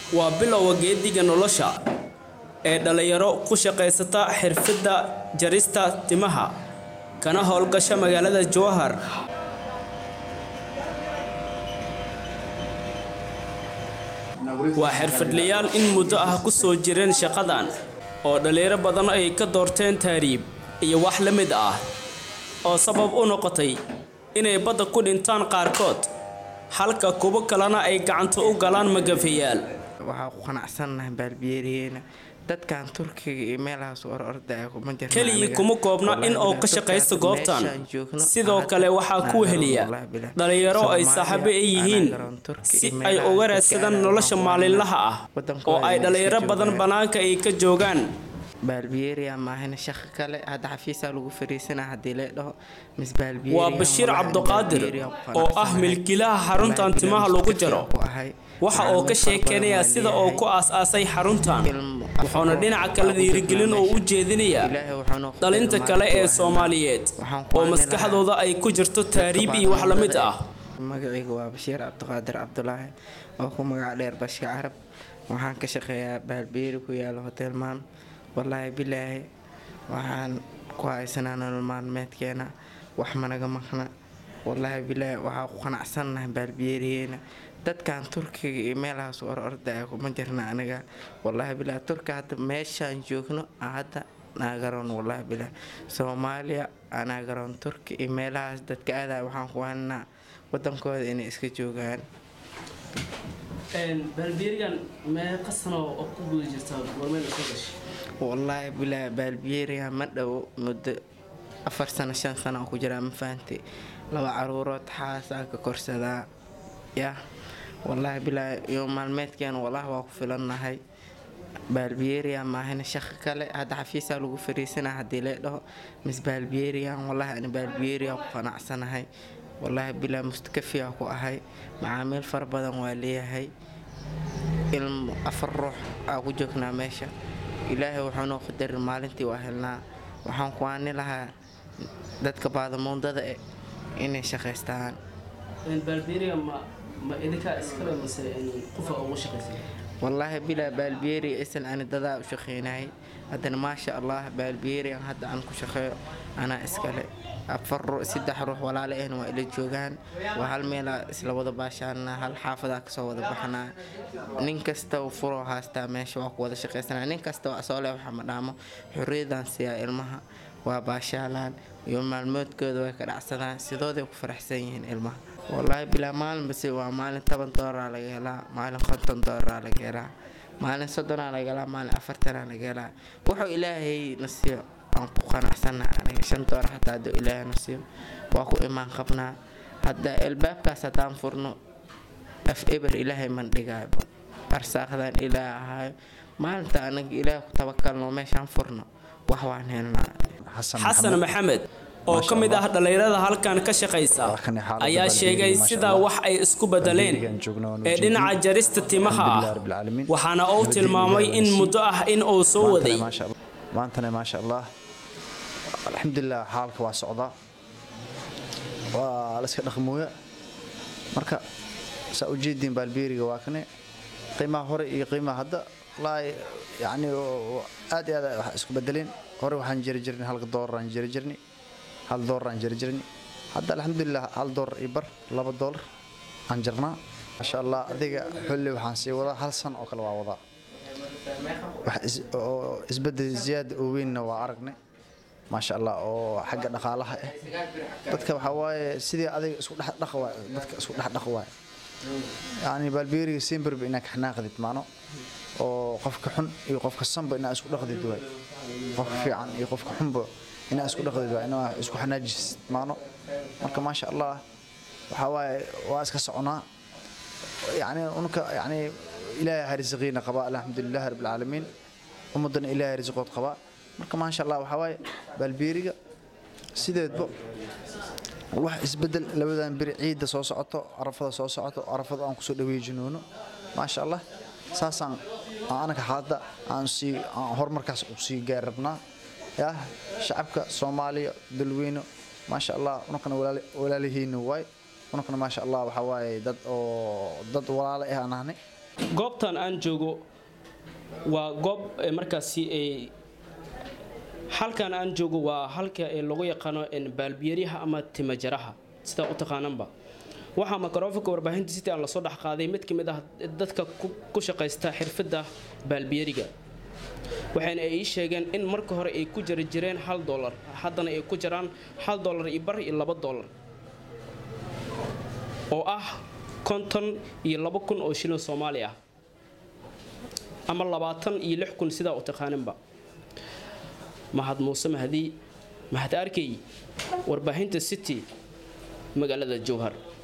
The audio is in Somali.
waa bilowga geediga nolosha ee dhallinyaro ku shaqaysata xirfadda jarista timaha kana howlgasha magaalada jowhar waa xirfadlayaal in muddo ah ku soo jireen shaqadan oo dhallinyaro badan ay ka doorteen taariib iyo wax la mid ah oo sabab u noqotay inay badda ku dhintaan qaarkood halka kuwo kalena ay gacanta u galaan magafayaal waxaa ku qanacsannahay baalbiyeeriyeena dadkan turkiga iyo meelahaas or ordaya kuma jirna keligii kuma koobna in uu ka shaqaysto goobtan sidoo kale waxaa ku weheliya dhallinyaro ay saaxiibo ay yihiin si ay uga raadsadaan nolosha maalinlaha ah oo ay dhallinyaro badan bannaanka ay ka joogaan baalbiyeeriya maahina shaqo kale hadda xafiisaa lagu fariisana haddii lee dhaho mis waa bashiir cabdiqaadir oo ah milkiilaha xaruntan timaha lagu jaro waxa uu ka sheekeynayaa sida uu ku aas-aasay xaruntan wuxuuna dhinaca kale dhiirigelin oo u jeedinayaa dhalinta kale ee soomaaliyeed oo maskaxdooda ay ku jirto taariib iyo wax la mid ah magacayga waa bashiir cabdiqaadir cabdulaahi oo ku magac dheer bashka carab waxaan ka shaqeeyaa baalbiyeeri ku yaala hotelmaan wallaahi bilaahi waxaan ku haysanaa nolol maalmeedkeena wax managa maqna wallaahi bilaahi waxaa ku qanacsannahay baalbiyeeriyeena dadkan turkiga iyo meelahaas or ordaya kuma jirna aniga wallaahi bilaahi turka hadda meeshaan joogno hadda naagaroon wallaahi bilaahi soomaaliya naagaroon turki iyo meelahaas dadka aadaya waxaan ku haynaa wadankooda inay iska joogaan wallaahi bilaa baalbiyeeriga ma dhowo muddo afar sano shan sano oo ku jiraa ma fahanti laba caruurood xaasaa ka korsadaa yah wallaahi bilaa iyo maalmeedkeena wallahi waa ku filannahay baalbiyeeriya maahina shaqo kale hadda xafiisaa lagu fariisana haddii lee dhaho mis baalbiyeeriyan wallahi ani baalbiyeeriya ku qanacsanahay wallaahi bilaa mustakafiya ku ahay macaamiil fara badan waa leeyahay ilmo afar ruux aa ku joognaa meesha ilaahay wuxuunoo qadarin maalintii waa helnaa waxaan ku aani lahaa dadka baadamuundada e inay shaqaystaan wallaahi bilaa baalbiyeeriga isan ani dadaa u shaqeynayay haddana maasha allah baalbiyeerigan hadda aan ku shaqeeyo anaa iskale afar saddex ruux walaale ahna waa ila joogaan waa hal meelaa isla wada baashaana hal xaafadaa kasoo wada baxnaa nin kasta furoo haastaa meesha waa ku wada shaqaysanaa nin kasta waa soo leh waxa ma dhaamo xorriyadan siiyaa ilmaha waa baashaalaan iyo maalmoodkooda way ka dhacsadaan sidooday ku faraxsan yihiin ilmaha wallaahi bilaa maalinbase waa maalin toban doolara laga helaa maalin konton doolara laga helaa maalin soddonaa laga helaa maalin afartanaa laga helaa wuxuu ilaahay nasiyo aan ku qanacsana aniga shan door xataa hadduu ilaahay nasiyo waa ku imaan qabnaa hadda albaabkaas haddaan furno af eber ilaahay man dhigaayo arsaaqdan ilaah ahaayo maalinta anaga ilaah ku tabakalno meeshaan furno wax waan helnaa xasan maxamed oo ka mid ah dhallinyarada halkan ka shaqaysa ayaa sheegay sidaa wax ay isku bedeleen ee dhinaca jarista timaha ah waxaana uu tilmaamay in muddo ah in uu soo waday maantana maasha allah alxamdulilah xaalka waa socdaa waa layska dhaqmooya marka saa u jeediin baalbeeriga waa kane qiimaha hore iyo qiimaha hadda wallaahi yacni aad iyo aad wax isku bedeleen hore waxaan jeri jirnay halka doolaraan jeri jirnay hal doolaraan jeri jirnay hadda alxamdulilah hal doolar iyo bar laba doolar aan jirnaa maasha allah adiga xulli waxaan sii wadaa hal san oo kale waa wadaa wax oo isbedel ziyaada oo weynna waa aragnay maasha allah oo xagga dhaqaalaha ah dadka waxaa waaye sidii adiga isku dhex dhaq waay dadka isku dhex dhaq waay yacni baalbeeriga simberba inaa ka xanaaqdid maano oo qofka xun iyo qofka sanba inaa isku dhaqdid waay qofka fiican iyo qofka xunba inaa isku dhaqdid waay inaa isku xanaajisid maano marka maasha allah waxaa waaye waa iska soconaa yacni unka yacni ilaahay harisiqiina qabaa alxamdulilah rabbilcaalamiin ummadana ilaahay risiqood qabaa marka maasha allah waxaa waaye baalbeeriga sideedba wax isbedel labadan beri ciidda soo socoto arafada soo socoto arafada aan kusoo dhaweejinoono maasha allah saasaan anaga hadda aan sii aan horumarkaas u sii gaari rabnaa yaa shacabka soomaaliya dalweyne maasha allah unankana walaalihiina waay unankana maasha allah waxaa waaye dad oo dad walaalo ah aan ahnay goobtan aan joogo waa goob markaasi halkan aan joogo waa halka lagu yaqaano baalbiyariha ama timajaraha sidaa u taqaananba waxaa microfonka warbaahinta city aan lasoo dhex qaaday mid ka mid ah dadka ku shaqaysta xirfadda baalbiyariga waxayna ay ii sheegeen in marka hore ay ku jari jireen hal dolar haddana ay ku jiraan hal dolar iyo bar iyo laba dolar oo ah konton iyo laba kun oo shilin soomaali ah ama labaatan iyo lix kun sidaa u taqaaninba mahad muuse mahdi mahad arkey warbaahinta city magaalada jowhar